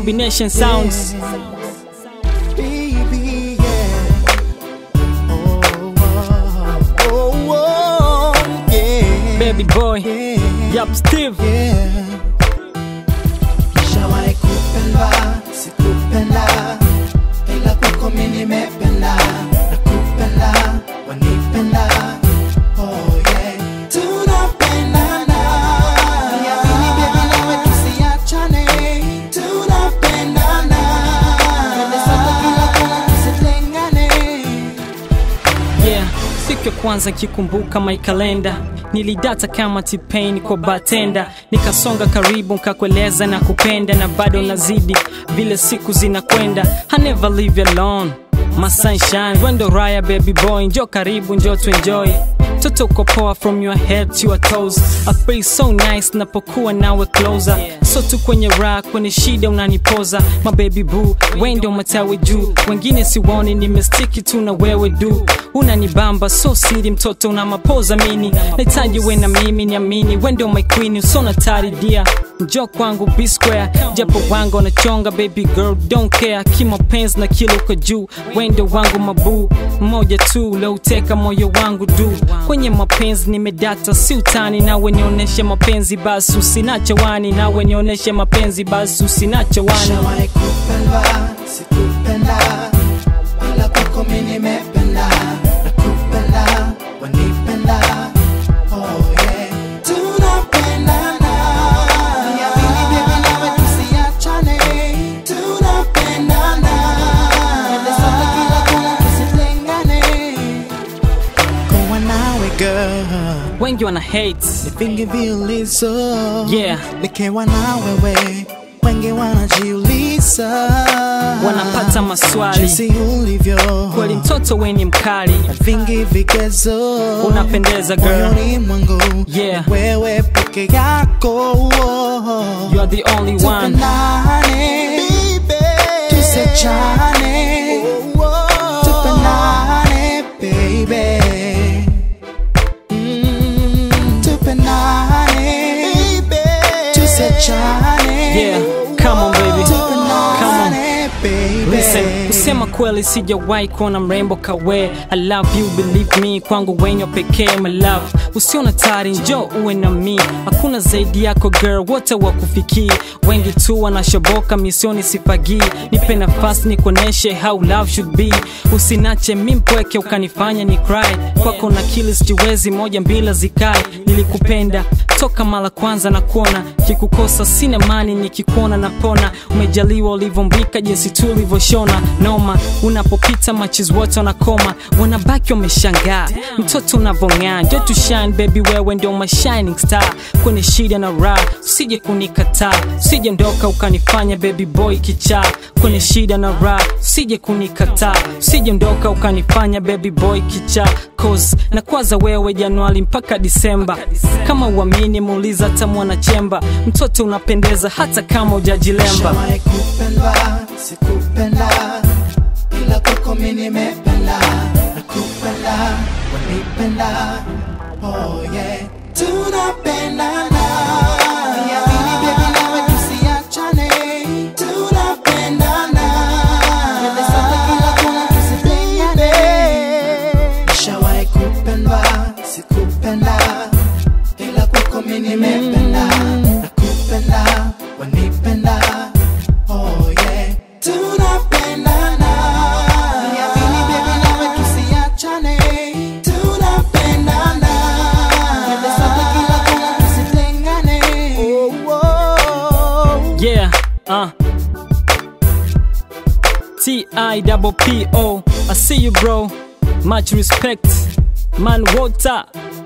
combination sounds Baby, yeah. Oh, oh, oh, oh, yeah. baby boy Yeah, yup steve yeah. Nishawahi kupenda, sikupenda, ila kwako mimi nimependa, nakupenda, wanipenda. Oh, yeah. Tunapendana. Niamini baby, nawe tusiachane. Tunapendana. Twende sote kila kona, tusitengane. yeah siku ya kwanza kikumbuka my kalenda nilidata kama tipain kwa batenda nikasonga karibu nkakueleza na kupenda na bado nazidi vile siku zinakwenda I never leave you alone my sunshine wendo raya baby boy njo karibu njo tuenjoy toto uko poa from your head to your toes I feel so nice napokuwa nawe closer so tu kwenye raha kwenye shida unanipoza my baby boo wendo matawi juu wengine siwoni nimestiki tu na wewe du unanibamba so siri mtoto una mapoza mini nahitaji we na mimi niamini wendo my queen usona taridia njo kwangu b square japo wangu anachonga baby girl don't care kimapenzi na kilo kwa juu wendo wangu mabuu mmoja tu uleuteka moyo wangu du kwenye mapenzi nimedata si utani nawe nionyeshe mapenzi basi usinache wani nawe nionyeshe mapenzi basi usinache wani Nishawahi kupenda, sikupenda, ila kwako mimi nimependa, nakupenda, wanipenda. Oh, yeah. Tunapendana. Niamini baby, nawe tusiachane. Tunapendana. Twende sote kila kona, tusitengane. Kuwa nawe girl, wengi wana hate ni vingi vilizo yeah nikiwa na wewe wengi wanajiuliza wanapata maswali jinsi ulivyo kweli mtoto weni mkali na vingi vigezo unapendeza girl moyoni mwangu Yeah. wewe peke yako you are the only one tupendane tusechane tupendane baby Mm, tupendane tusechane yeah come on baby come on tupendane baby Listen, kusema kweli sijawahi kuona mrembo kawe I love you believe me kwangu wenyo pekee my love usiona tari njo uwe na mi hakuna zaidi yako girl wote wakufikii wengi tu wanashoboka misioni sifagii nipe nafasi nikuoneshe how love should be usinache mi mpweke ukanifanya ni cry kwako na kili sijiwezi moja mbila zikae nilikupenda toka mara kwanza na kuona kikukosa sina mani nikikuona napona umejaliwa ulivyombika jinsi tu ulivyoshona noma unapopita machis wote wanakoma wanabaki wameshangaa mtoto unavong'aa ndio tu shine baby wewe ndio my shining star kwenye shida na raha usije kunikataa usije ndoka ukanifanya baby boy kichaa kwenye shida na raha usije kunikataa usije ndoka ukanifanya baby boy kichaa cause na kwaza wewe januari mpaka disemba kama uamini muuliza hata mwanachemba mtoto unapendeza hata kama ujajilemba Nishawahi kupenda, sikupenda, ila kwako mimi nimependa, nakupenda, wanipenda. Oh yeah, tunapendana. Niamini baby, nawe tusiachane. Tunapendana. Twende sote kila kona, tusitengane. Nishawahi kupenda, sikupenda, ila kwako mimi nimependa, nakupenda, wanipenda. Oh yeah, tunapendana. Niamini baby, nawe tusiachane. Tunapendana. Twende sote kila kona, tusitengane. Oh, oh. Yeah, uh. T-I double P-O I see you bro Much respect Man water